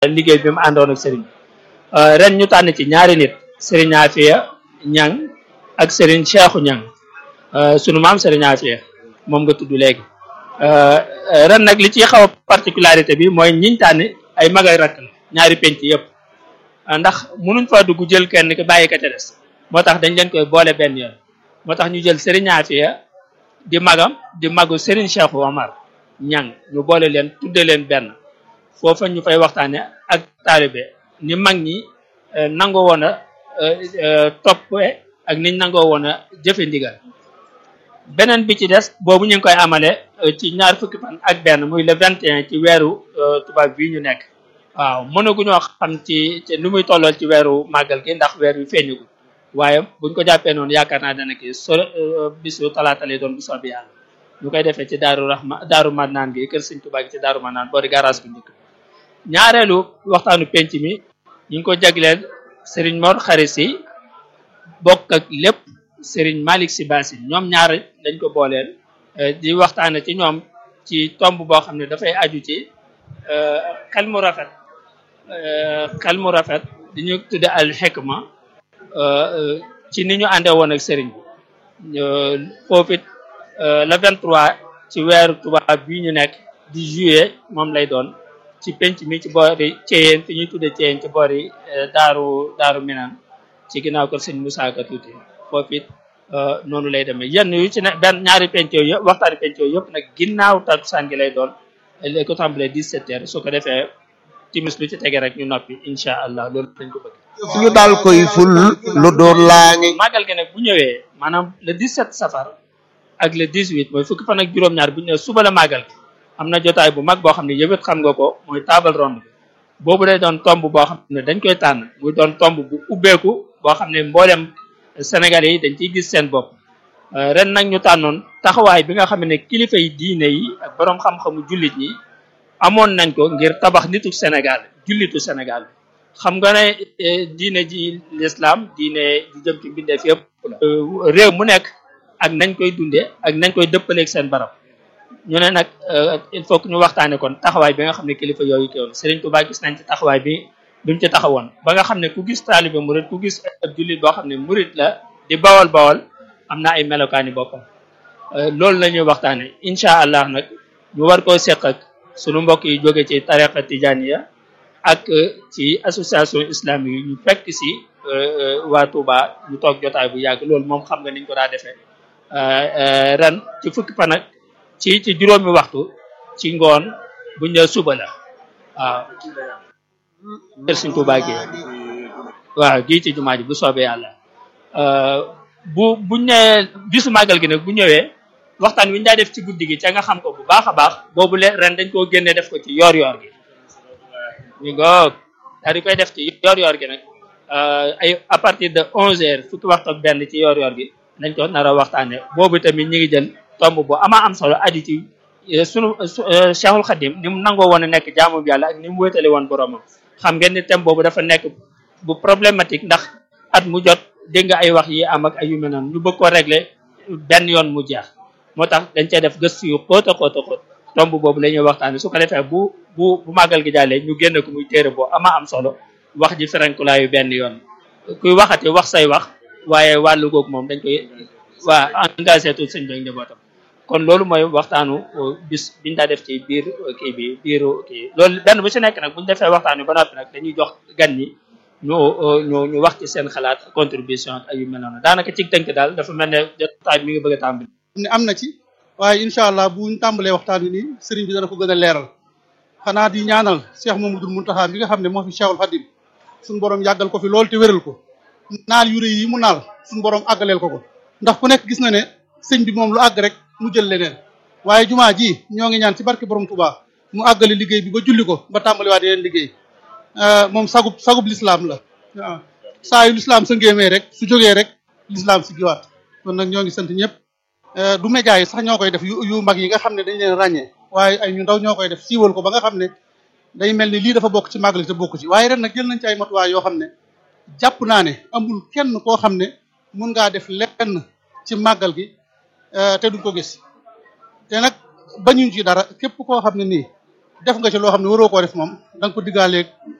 liggéey bi mu àndoon ak sëriñ ren ñu tànn ci ñaari nit sëriñ Afia Ñang ak sëriñ Cheikhu Ñang sunu maam sëriñ Afia moom nga tudd léegi ren nag li ci xaw a particularité bi mooy ñiñ tànn ay mag ak rakk la ñaari penc yëpp ndax munuñ fa dugg jël kenn ki bàyyi ka ca des moo tax dañ leen koy boole benn yoon moo tax ñu jël sëriñ Afia di magam di magu sëriñ Cheikhu Omar Ñang ñu boole leen tudde leen benn foofa ñu fay waxtaane ak taalibe ni mag ñi nangoo woon a toppe ak niñ nangoo woon a jëfe ndigal beneen bi ci des boobu ñu ngi koy amale ci ñaar fukki fan ak benn muy le 21 ci weeru tubaab bii ñu nekk waaw mënaguñoo xam ci ci nu muy tollool ci weeru màggal gi ndax weer wi feeñagul waaye buñ ko jàppee noonu yaakaar naa dana kii so bisu talaata lay doon bu soobee yàlla ñu koy defee ci daaru rahma daaru mannaan gi kër sëñ Tuubaa gi ci daaru mannaan boori garage bu njëkk ñaareelu waxtaanu penc mi ñu ngi ko jagleel sëriñ Mor Xari Si bokk ak lépp sëriñ Malick Si Basin ñoom ñaar dañ ko booleel di waxtaane ci ñoom ci tomb boo xam ne dafay aju ci xel mu rafet xel mu rafet di ñu tudde al xikma ci ni ñu àndee woon ak sëriñ bi foofu it le 23 ci weeru tubaab bii ñu nekk di juillet moom lay doon ci penc mi ci boori Ceyeen fi ñuy tudde Ceyeen ci boori daaru daaru Minaan ci ginnaaw ko sëñ Moussa Ka tuuti foofu it noonu lay demee yenn yu ci ne benn ñaari penc yooyu yëpp waxtaani penc yooyu yëpp nag ginnaaw takkusaan gi lay doon lay ko tàmbalee 17 heures su ko defee timis lu ci tege rek ñu noppi incha allah loolu dañ ko bëgg. ñu daal koy ful lu doon laa ngi. màggal gi nag bu ñëwee maanaam le 17 safar ak le 18 mooy fukki fan ak juróom-ñaar bu ñu ñëwee suba la màggal gi am na jotaay bu mag boo xam ne yëpp xam nga ko mooy table ronde boobu day doon tomb boo xam ne dañ koy tànn muy doon tomb bu ubbeeku boo xam ne mboolem Sénégalais yi dañ ciy gis seen bopp ren nag ñu tànnoon taxawaay bi nga xam ne kilifa yi diine yi ak borom xam-xamu jullit ñi amoon nañ ko ngir tabax nitu Sénégal jullitu Sénégal xam nga ne diine ji l'islam diine ji jëm ci mbindeef yëpp la réew mu nekk ak nañ koy dundee ak nañ koy dëppaleeg seen barab ñu ne nag il faut que ñu waxtaane kon taxawaay bi nga xam ne kilifa yooyu teewoon Serigne Touba gis nañ ci taxawaay bi bi mu ci taxawoon ba nga xam ne ku gis taalibe murit ku gis ab jullit boo xam ne murit la di bawal bawal am na ay melokaani boppam loolu la ñuy waxtaane incha allah nag ñu war koo seq ak sunu mbokk yi jóge ci tariqa tijaniya ak ci association islamique yi ñu fekk si waa Touba ñu toog jotaay bu yàgg loolu moom xam nga niñ ko daa defee ren ci fukki fan ak ci ci juróomi waxtu ci ngoon buñ ne suba la waaw kër Sëriñ Tuubaa gi waaw gii ci jumaa ji bu soobee yàlla bu buñ ne bisu màggal gi nag bu ñëwee waxtaan wi ñu daa def ci guddi gi ca nga xam ko bu baax a baax boobu le ren dañ koo génne def ko ci yoor yoor gi ñu ngoog daal di koy def ci yoor yoor gi nag ay à partir de onze heures fukki waxtu ak benn ci yoor yoor gi nañ ko nar a waxtaane boobu tamit ñi ngi jël tomb bu ama am solo aju ci sunu Cheikhul Khadim ni mu nangoo woon a nekk jaamu yàlla ak ni mu wéetale woon boromam xam ngeen ni thème boobu dafa nekk bu problématique ndax at mu jot dégg nga ay wax yi am ak ay yu mel noonu ñu bëgg ko régler benn yoon mu jeex moo tax dañ cee def gëstu yu xóot a xóot a xóot tomb boobu la ñuy waxtaane su ko defee bu bu bu màggal gi jàllee ñu génne ko muy téere boo ama am solo wax ji ferenkulaayu benn yoon kuy waxati wax say wax waaye wàllu googu moom dañ koy waa engagé tout sëñ bi njabootam kon loolu mooy waxtaanu bis biñ daa def ci biir kii bi biiru kii loolu benn bu ci nekk nag buñu defee waxtaan wi ba noppi nag dañuy jox gan ñi ñu ñu ñu wax ci seen xalaat contribution ak yu mel noonu daanaka ci tënk daal dafa mel ne jotaay mi ngi bëgg a tàmbali ne am na ci waaye incha allah buñ tàmbalee waxtaan wi nii sëriñ bi dana ko gën a leeral xanaa di ñaanal Cheikh Mamadou Mountakha bi nga xam ne moo fi Cheikhul Khadim suñu borom yàggal ko fi loolu te wéral ko naal yu rëy yi mu naal suñu borom àggaleel ko ko ndax ku nekk gis na ne sëñ bi moom lu àgg rek mu jël leneen waaye jumaa ji ñoo ngi ñaan ci barke borom Touba mu àggali liggéey bi ba julli ko ba tàmbaliwaat yeneen liggéey moom sagub sagub lislaam la waaw saa yu lislaam sa ngéemee rek su jógee rek lislaam si giwaat kon nag ñoo ngi sant ñëpp du média yi sax ñoo koy def yu yu mag yi nga xam ne dañ leen ràññee waaye ay ñu ndaw ñoo koy def siiwal ko ba nga xam ne day mel ni lii dafa bokk ci màggal te bokk ci waaye ren nag jël nañ ci ay matuwaay yoo xam ne jàpp naa ne amul kenn koo xam ne mun ngaa def lenn ci màggal gi te duñ ko gis te nag bañuñ ci dara képp koo xam ne nii def nga ci loo xam ne waroo koo def moom da nga ko diggaaleeg